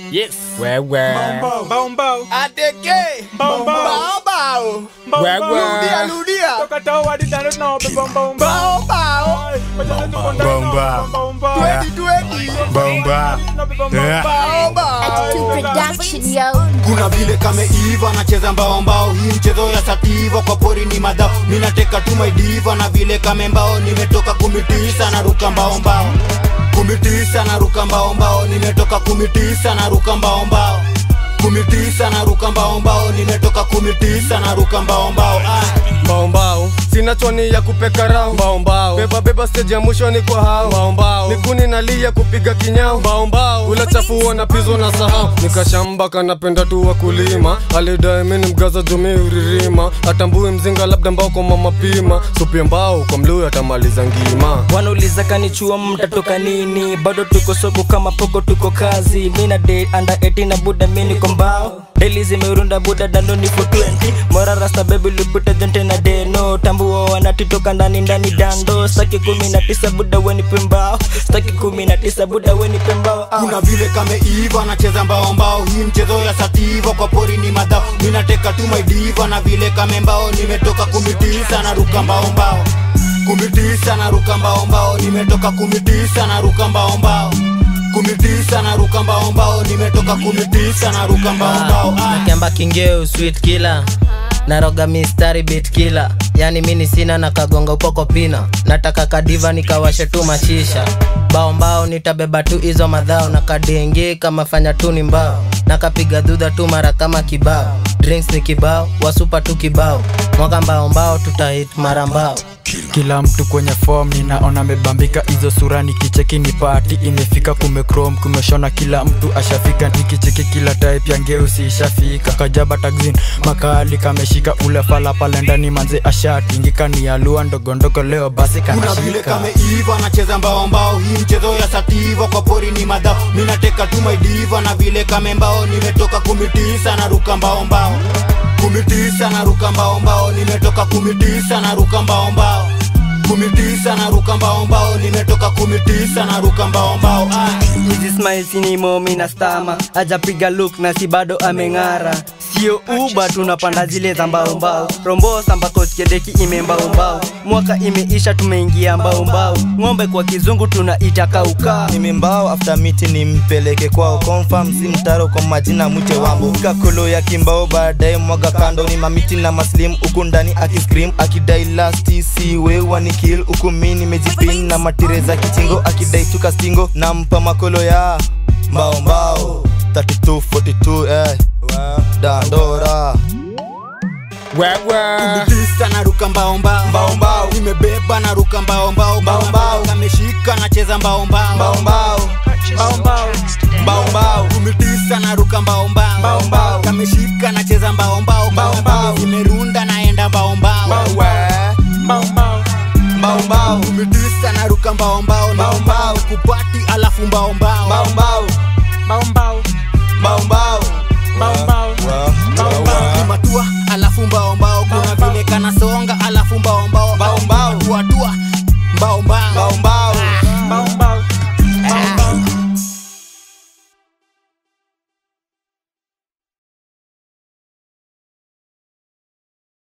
Yes. Wewe. Mbao mbao. Ateke. Mbao mbao. Bao bao. Mbao Wewe. mbao. Rudia rudia. Toka tao hadi tano tunaomba mbao mbao. Bao bao. Bomba. Twedi twedi. Bomba. Yeah. Bao bao. To production, yo. kuna vile kameiva nacheza mbao mbao hii mchezo ya sativa kwa pori ni madhao minateka tu maidiva na vile kame mbao nimetoka kumitisa na ruka mbao mbao kumitisa na ruka mbao mbao nimetoka kumitisa na ruka mbao mbao kumitisa na ruka mbao mbao nimetoka kumitisa na ruka mbao mbao ah. mbao sina choni ya kupeka rao mbao beba beba stage ya mwisho ni kwa hao mbao nikuni nalia kupiga kinyao mbao ula chafu na pizo na sahau nikashamba kanapenda tu wakulima alidai mini mgaza jumi uririma atambui mzinga labda mbao kwa mama pima supia mbao kwa mluya atamaliza ngima wanauliza kanichua mtatoka nini bado tuko soko kama poko tuko kazi mina de anda 18 na buda mini kwa mbao deli zimerunda buda dandoni for 20 mora rasta bebi lupita jonte na deno tambua wanatitoka ndani ndani dando staki kumi na tisa buda weni pembao staki kumi na tisa buda weni pembao ah. kuna vile kameiva nacheza mbao mbao hii mchezo ya sativa kwa pori ni madhao minateka tu maidiva na vile kame mbao nimetoka kumitisa na ruka mbao mbao kumitisa na ruka mbao mbao nimetoka kumitisa na ruka mbao mbao kumitisa na ruka mbao mbao nimetoka kumitisa na ruka mbao mbao ah. nakemba kingeu sweet killer naroga mistari bit killer yani mini sina na kagonga upoko pina nataka kadiva nikawashe tu machisha bao mbao nitabeba tu hizo madhao na kadenge kama fanya tu ni mbao nakapiga dhudha tu mara kama kibao drinks ni kibao wasupa tu kibao mwaka mbao mbao tutahit mara mbao kila mtu kwenye form ninaona amebambika hizo sura nikicheki ni pati imefika kumecrom kumeshona kila mtu ashafika nikicheki kila type ya ngeusi ishafika kajaba taxin makali kameshika ule fala pale ndani manze ashatingika ni alua ndogondogo leo basi kuna vile kanashika kameiva nacheza mbao mbao hii mchezo ya sativa kwa pori ni madhao minateka tu maidiva na vile kame mbao nimetoka kumitisa na ruka mbao mbao kumitisa na ruka mbao mbao nimetoka kumitisa na ruka mbao mbao kumitisa na ruka mbao mbao nimetoka kumitisa na ruka mbao mbao ah. hizi smile sinimo mina stama ajapiga look na si bado ameng'ara sio uba tunapanda zile za mbaombao rombosa mpaka skedeki imembaombao mwaka imeisha tumeingia mbaombao ng'ombe kwa kizungu tunaita kaukaa nimembao after miti nimpeleke kwao confirm si mtaro kwa majina mwite wambo kakolo ya kimbao baadaye mwaga kando ni mamiti na maslim huku ndani akiscream akidai lasti si wewa ni kill huku mi nimejipin na matire za kichingo akidai tuka stingo nampa makolo ya mbao mbao 3242 eh. dandora wewe kumitisa na ruka mbao mbao mbao mbao nimebeba na ruka mbao mbao Mbao mbao. kameshika nacheza mbao mbao mbao mbao Mbao mbao. mbao mbao kumitisa na ruka mbao mbao Mbao mbao. kameshika nacheza mbao mbao Mbao mbao. zimerunda naenda mbao mbao mbao Mbao mbao. mbao mbao kumitisa na ruka mbao mbao Mbao mbao. kupati alafu mbao mbao mbao mbao Mbao mbao.